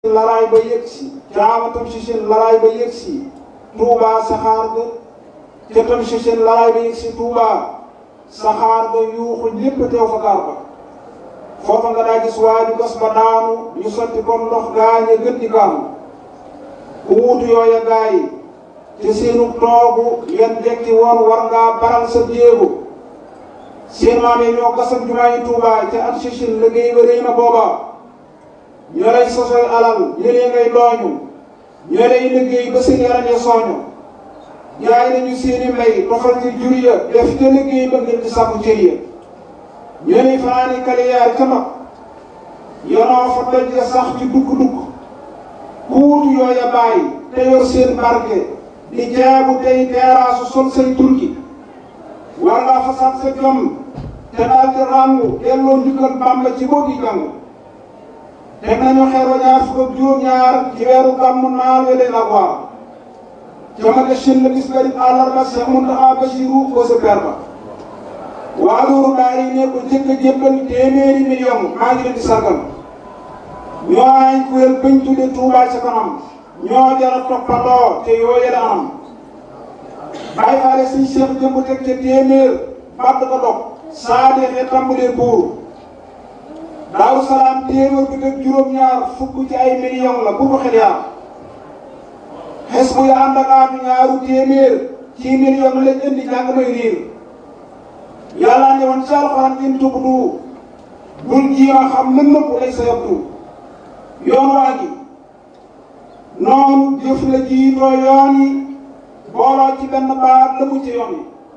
laraay ba yëg si caama tam si seen laraay ba yëg si Touba saxaar ga ca tam si seen laraay ba yëg si Touba saxaar ga yuuxu ñépp teew fa gaar ba foofa nga daa gis waa ju gas ba daanu ñu sotti comme ndox gaañe gën di gaamu ku wuutu yooya gaa yi te seenu toogu yan jekki woon war ngaa baral sa jéego seen maam yi ñoo gasam jumaa yi Touba ca at si seen liggéey ba rëy na booba ñoo lay sosoy alal ñëlee ngay dooñu ñoo lay liggéey ba seen yaram ya sooñu jaay nañu seeni mbay tofal ci jur ya def ca liggéey ba ngir di sàkku cër ya ñoo lay fanaani kaliyaar ca mag yonoo fa doj ya sax ci dukk-dukk ku wutu yooya bàyyi te yor seen barke di jaabu tey teeraasu sol say turki war ngaa fasaat sa jom te daal di ràngu delloo njukkal Bàmba ci boogi jàng teg nañu xeer wa ñaar fukk ak juróom-ñaar ci weeru gàmmu naal we leen ak waar jamage shin la gis garib àllarba Cheikh Mountakha Bassirou ko sa per ba waa loolu daari ne ko jëkk a jébbal téeméeri million maa ngi leen di sargal ñoo ay kuréel bañ tudde Touba ca kanam ñoo jara toppandoo te yoo yële anam bàyyi faale suñ Cheikh jëmb teg ca téeméer badd ko dog saa deexee tàmbalee buur Daaru Salaam téeméer bi ak juróom-ñaar fukk ci ay million la bu ko xel yaa xes bu ya ànd ak aatu ñaaru téeméer ci million lañ indi jàng may riir yàlla ne woon ci alxuraan in tubdu bul jiima xam mën nëpp lay sa yabdu yoon waa gi noonu jëf la jiitoo yoon yi booloo ci benn baat la mu ci yoon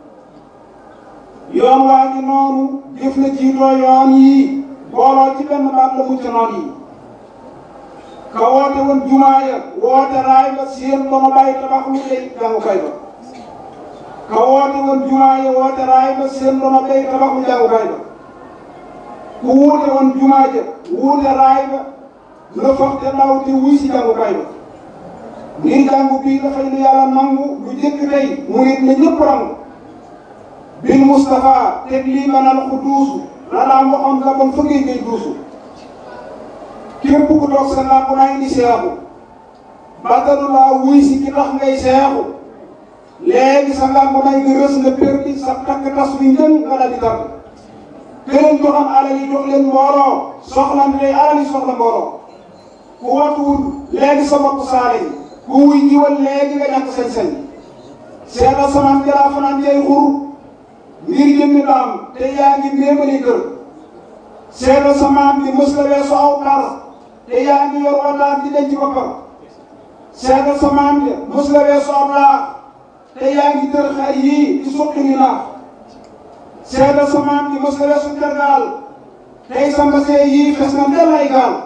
yi yoon waa gi noonu jëf la jiitoo yoon yi booloo ci benn baat la mucc noon yi ka woote woon jumaa ya woote raay ba seen dono bàyyi tabax lu lay jàngukaay ba ka woote woon jumaa ya woote raay ba seen dono bàyyi tabax lu jàngukaay ba ku wuute woon jumaa ja wuute raay ba la fax te daw te wuy si jàngukaay ba ngir jàngu bii dafay lu yàlla nangu lu jëkk tey mu nit ne ñëpp rangu bil Moustapha teg lii manal ku duusu la daan waxoon nga bon fëggee ngay duusu képp ku toog sa làmp naa indi seexu bàttalu laa wuy si ki tax ngay seexu léegi sa làmp nay nga rës nga perdi sa takk tas wi njën nga dal di tàgg këleen joxam alal yi jox leen mbooloo soxlante day alal yi soxla mbooloo ku watuwul léegi sa bopp saale yi ku wuy jiwal léegi nga ñàkk sañ-sañ seetal samaan jalaa fanaan jay xur ngir jëmmi daam te yaa ngi méemali kër seetal sa maam bi mës la weesu aw par te yaa ngi yor wataar di denc boppam seetal sa maam bi mës la weesu aw laax te yaa ngi tër xar yii di suqi ni naax seetal sa maam bi mës la weesu tergaal tey sa mbasee yii fes na del ay gaal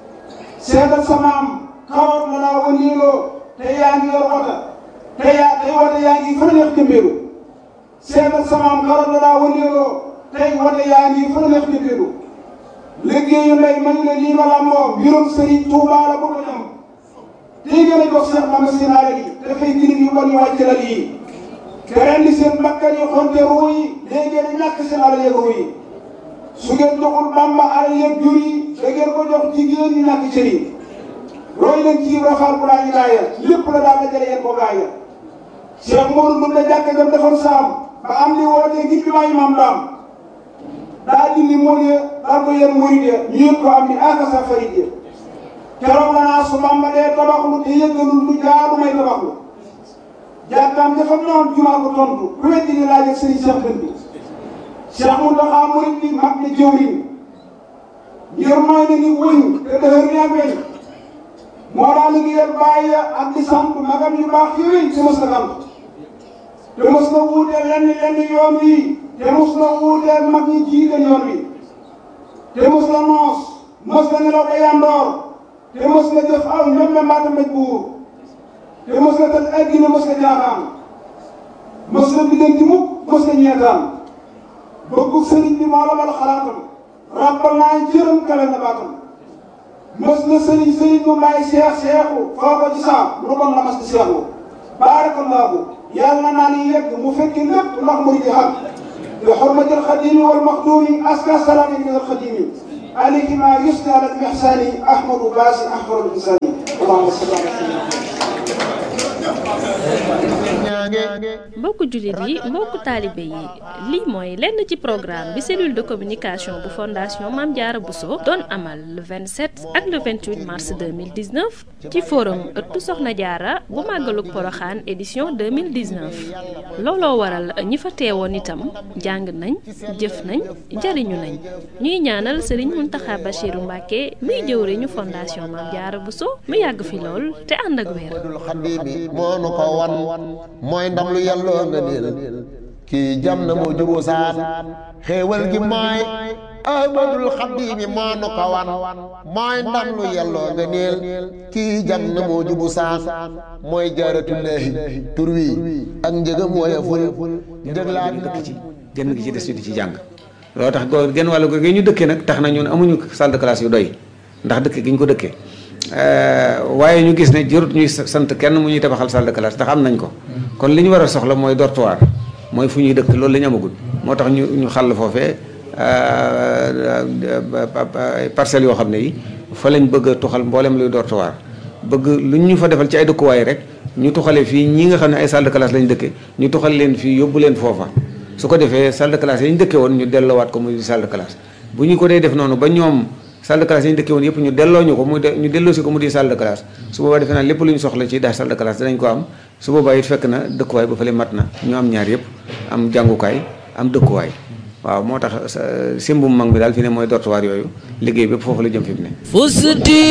seetal sa maam kawar la daa wëndeeloo te yaa ngi yor wata te yaa tey wata yaa ngi fa neex jëmbeelu seetal samaam xaral la daa wëndeeloo tey wate yaa ngi fa neex jëmbeelu liggéeyu ndey man la lii ma làmboo mbirum sëriñ Tuubaa la bëgg a ñam tey gën a jox Seex Bamba seen alal yi dafay gini yu bon yu wàcc la lii te ren di seen bakkan yi xonte ruu yi léegi ngeen ñàkk seen alal yeeg ruu yi su ngeen joxul Bamba alal yeeg jur yi da ngeen ko jox jigéen ñi ñàkk cër yi roy leen ci rafaal bu laa ñu laaya lépp la daal dajale yéen ko gaaya Cheikh Modou Ndour la jàkka jam defoon saam ba am li wootee ngir bi maayi maam daam daa dindi mool ya daal ko yen murid ya ñu yëg ko am ni aka sa farid ya keroog la naa su Bamba dee tabaxlu te yëggalul lu jaadu may tabaxlu jàkkaam dafa noon jumaa ko tontu ku weddi ni laaj ak sëriñ Cheikh Dënd bi Cheikh Mountakha murid bi mag ne jëwriñ ngir mooy ne ni wëñ te dëhër ni ak weñ moo daal liggéeyal bàyyi ak di sant magam yu baax yooyu te mos na sant te mos na wuuteel lenn lenn yoon wi te mos na wuuteel mag ñi jiite yoon wi te mos na noos mos na nelaw ba yandoor te mos na jëf aw ñoom mbaata mbéj buur te mos na tëj ay gine mos na jaaxaan mos na biddanti mukk mos na ñeetaan bëggu sëriñ bi moo la bal xalaatam ràbbal naa jërëm kale na baatam mës na sëriñ sëriñ mu may seex seexu foo ko ci saam lu bon la mas di seexu baarakallaahu yàlla naa ni yegg mu fekki lépp ndax mu di xam bi xormatil xadimi wal maxduumi aska salaami min al xadimi عليك ما يثنى على الإحسان أحمد باسي أحمد الإنسان اللهم صل على سيدنا mbokku jullit yi mbokku taalibe yi lii mooy lenn ci programme bi cellule de communication bu fondation Mame Diarra Bousso doon amal le 27 ak le 28 mars 2019 ci forum ëttu Soxna Diarra bu màggalug Poroxaan édition 2019 looloo waral ñi fa teewoon itam jàng nañ jëf nañ jariñu nañ ñuy ñaanal Serigne Mountakha Bachirou Mbacké muy jëwriñu fondation Mame Diarra Bousso mu yàgg fi lool te ànd ak wér mooy ndam lu yàlloo nga niil kii jam na moo juboo saan xéewal gi mooy ahmadul xaddiimi moo nu ko wan mooy ndam lu yàlloo nga niil kii jam na moo jubu saan mooy jaaratullaahi tur wi ak njëgam woyeful njëg laa dëkk ci genn gi ci des ñu di ci jàng loolu tax goo genn wàllu gi ñu dëkkee nag tax na ñun amuñu salle de classe yu doy ndax dëkk gi ñu ko dëkkee waaye ñu gis ne jërut ñuy sant kenn mu ñuy tabaxal salle de classe ndax am nañ ko kon li ñu war a soxla mooy dortoir mooy fu ñuy dëkk loolu la ñu amagul moo tax ñu ñu xàll foofee parcelles yoo xam ne yi fa lañ bëgg a tuxal mboolem luy dortoir bëgg lu ñu fa defal ci ay dëkkuwaay rek ñu tuxale fii ñi nga xam ne ay salle de classe lañ dëkke ñu tuxal leen fii yóbbu leen foofa su ko defee salle de classe yi ñu dëkke woon ñu delloowaat ko muy salle de classe bu ñu ko dee def noonu ba ñoom salle de classe yi ñu dëkkee woon yëpp ñu delloo ñu ko mu ñu delloo si ko mu di salle de classe su boobaa defe naa lépp lu ñu soxla ci daal salle de classe danañ ko am su boobaa it fekk na dëkkuwaay ba fële mat na ñu am ñaar yëpp am jàngukaay am dëkkuwaay waaw moo tax simbum mag mi daal fi ne mooy dortoir yooyu liggéey bépp foofu la jëm fi mu ne fusti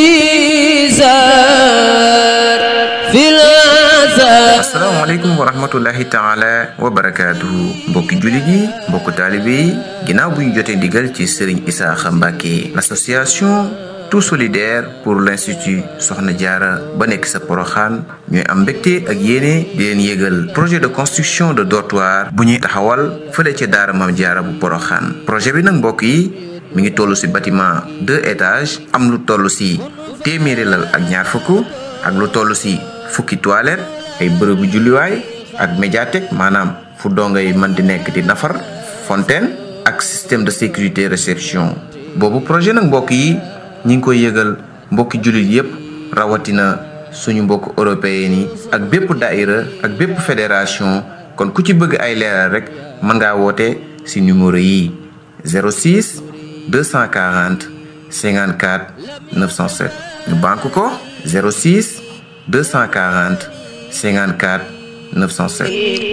bizar fil asalaamaaleykum wa rahmatullahi taala wa barakaatuhu mbokki jullit yi mbokku taalibe yi ginnaaw bu ñu jotee ndigal ci Serigne Isaaxa Mbàkke l'association tout solidaire pour l'institut Soxna Diarra ba nekk sa Poroxaan ñooy am mbégte ak yéene di leen yégal projet de construction de dortoir bu ñuy taxawal fële ca daara Mame Diarra bu Poroxaan projet bi nag mbokk yi mi ngi toll ci bâtiment deux étages am lu toll ci téeméeri lal ak ñaar fukk ak lu toll ci fukki toilette ay bërëbu julliwaay ak médiathèque maanaam fu dongay mën di nekk di nafar fontaine ak système de sécurité réception boobu projet nag mbokk yi ñi ngi koy yëgal mbokki jullit yépp rawatina suñu mbokk européen yi ak bépp daïra ak bépp fédération kon ku ci bëgg ay leeral rek mën ngaa woote ci numéro yi 06 240 54 907 ñu banque ko 06 240 54 907